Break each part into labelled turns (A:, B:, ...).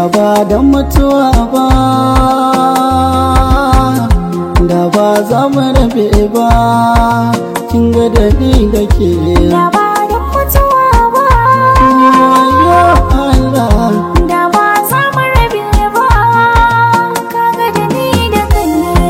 A: da ba don mutuwa ba da ba za mu rabe ba kin ga da ni da ke
B: Da ba don mutuwa ba
A: wayo Allah
B: Da ba za mu rabe ba Kaga da ni da kai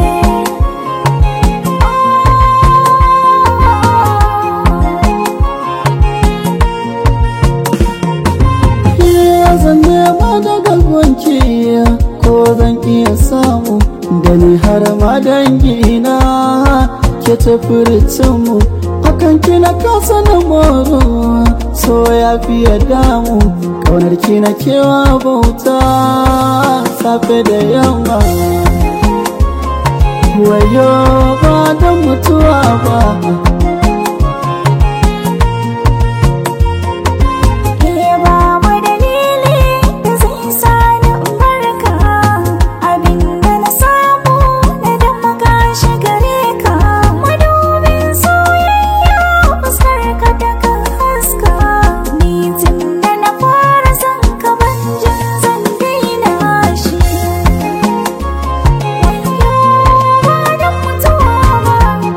A: Ke zan nema daga gunki ko zan iya samu da ni har ma dangina ke tafi mu hakan kina kasa na moro so ya fiye damu kaunar kina kewa bauta safe da yamma wayo ba don mutuwa ba
B: Ke babu dalili da zai sa ni in barka Abinda na samu na damaka shi gare ka Madubin soyayya fuskar ka ta kan haska Ni tun da na fara son ka ban jin zan daina shi Wayyo ba don mutuwa ba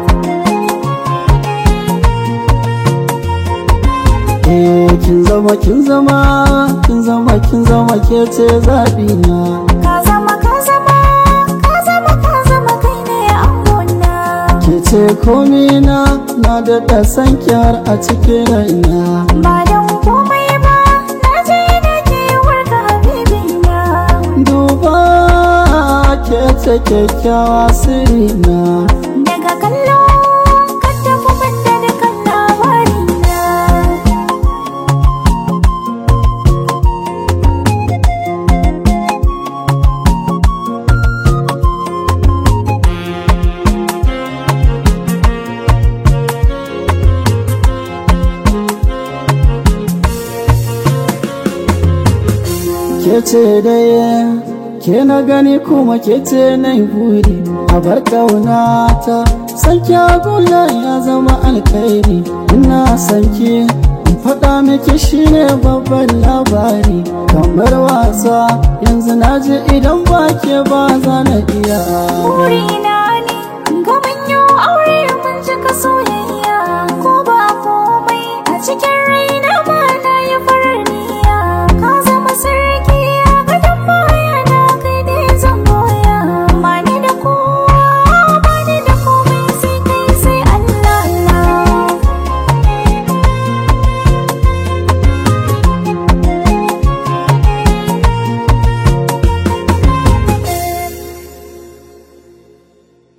A: Eh kin zama kin zama kin zama kin zama ke ce zaɓi na
B: Ka zama ka zama ka zama ka zama kai ne angona
A: ke ce komi na na daɗa san kyar a cikin raina
B: Ba don komai ba na je da kewar ka habibina
A: duba ke ce kyakkyawa sirina
B: Daga kallo ka tafi banda da kan labarina
A: ke ce daya ke na gani kuma ke ce na yi buri a bar ƙaunata san kyaguna ya zama alkhairi ina san ki in faɗa miki shine babban labari kamar wasa yanzu na ji idan ba ke ba za na iya
B: Burina ne ga mun yi aure mun cika soyayya ko ba komai a cikin rai